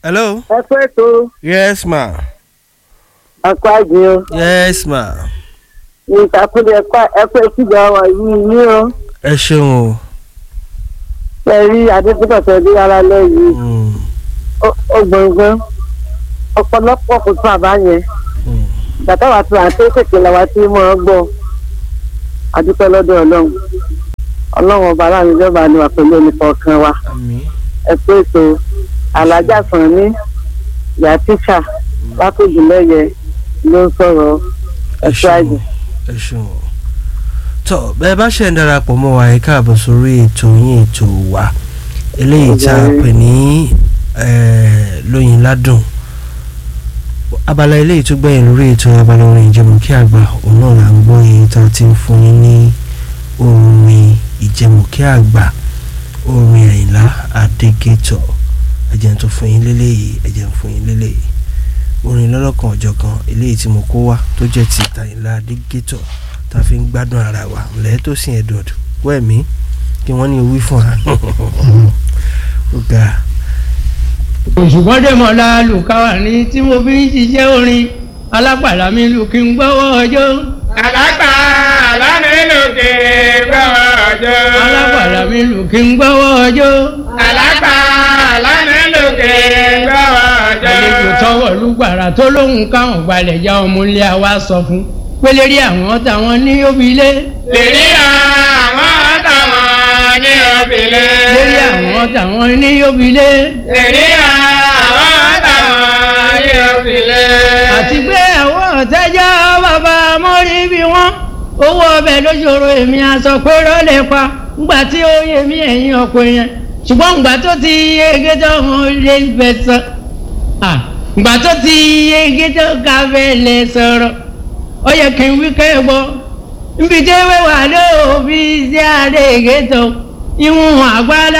hello. ẹ pé tó yes ma. ẹkọ àjẹ o yes ma. ìtàkùnlé ẹkọ ìtìjà wà yìí ní o ẹ ṣeun o. ẹ rí adébútọ̀ tó dé ara lẹ́yìn Mm, ó gbọ̀ngbọ̀n ọ̀pọ̀lọpọ̀ kò tún àbá yẹn mm. bàtà wà tó àti kékeré làwa tí mo ń gbọ́ adúpẹ́ lọ́dọ̀ ọlọ́run ọlọ́run ọba aláàánú ìjọba ni wà pẹ̀lú ẹnìkọ̀ọ̀kan wa àmì. ẹ pé ètò alájà sàn ní ìyá tíṣà lákòjúlẹ̀yẹ ló ń sọ̀rọ̀ ẹ ẹ̀ṣọ́ ṣeun àjẹ́. ẹ ṣeun o. tọ́ bẹ́ẹ̀ bá ṣe ń darapọ̀ mọ́ wa ẹ káàbọ̀ sórí ètò yín ètò wa eléyìí tá a pè ní eh, lóyin ládùn abala eléyìí tó gbẹ̀yìn lórí ètò abala orin ìjẹun kí àgbà òun náà là ń gbọ́ yìí tá a ti ń fún yín ní orin ìjẹun kí àgbà orin àyìnlá adégétọ̀ ẹ̀jẹ̀ tó fún yín lélẹ́yìí ẹ̀jẹ̀ ń fún yín lélẹ́yìí orin lọ́lọ́kan ọ̀jọ̀kan eléyìí tí mo kó wá tó jẹ́ ti tàyínlá adégétọ̀ tá a fi ń gbádùn ara wa lẹ́ẹ̀ tó sìn edward wẹ́ẹ̀mí kí wọ́n ní owí fún wa ó ga òṣùpọ̀ dèmọ̀ la lùkàwà ní tí mo fi ń ṣiṣẹ́ orin alápàlà mi lù kí n gbọ́wọ́ ọjọ́. Àlágbà lánìlùkì gbọ́wọ́ ọjọ́. alápàlà mi lù kí n gbọ́wọ́ ọjọ́. Àlágbà lánìlùkì gbọ́wọ́ ọjọ́. àlejò tọwọ́ lùgbàrà tó lóhùn káwọn gbalẹ̀ já ọmọ ilé wa sọ fún pélérí àwọn táwọn ní òbílé. Lèrí àwọn táwọn ní òbílẹ̀. lérí àwọn táwọn ní òbílé. Lèrí àwọn táwọn ní òbílẹ̀. àti pé àwọn ọ̀tẹ́jọ́ bàbá mọ́rí bí wọ́n owó ọbẹ̀ ló ṣòro èmi aṣọ pé rọ́lẹ̀ pa ńgbà tí ó yẹ mí ẹ̀yìn ọkọ̀ yẹn ṣùgbọ́n ńgbà tó ti yege tó wọn lè fẹ́ sọ à, ńgbà tó ti yege tó ká fẹ́ lè sọ̀rọ̀ ó yẹ kí n wí kẹ́ gbọ́ nbí tí wẹ́wà lóòbí sí àdéhìgé tó ìwọ̀n àgbàlá